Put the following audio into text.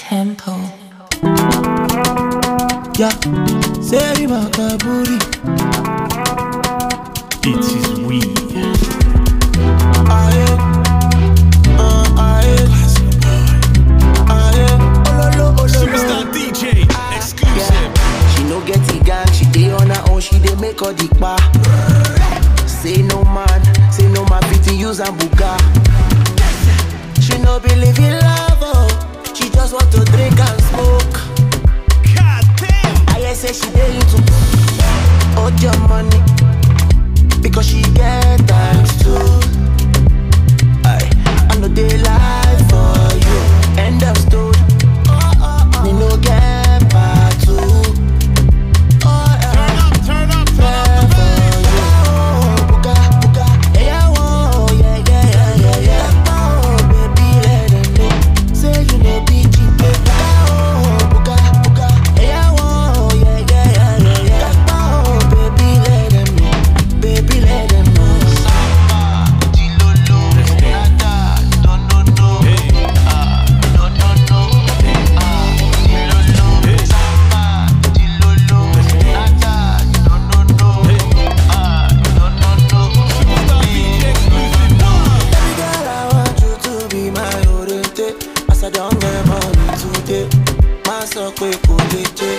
tempo. Yeah, Seri Makaburi. It is we. Aye, uh, aye, aye. Ololo, ololo. Superstar DJ. Exclusive. She no get the gang, she dey on her own, she dey make all the pa. Say no man, say no man fit use and buga. She no believe in love, oh. she just want to drink and smoke. God damn. I hear say she dey into hold your money because she get thanks too. I I no dey lie for you. End of story. Me no get part two. Oh, Turn yeah. up, turn up, turn up. Hey. Superstar DJ exclusive. Girl, I want you to be my oriente. As I don't get money today, my so quick, cool,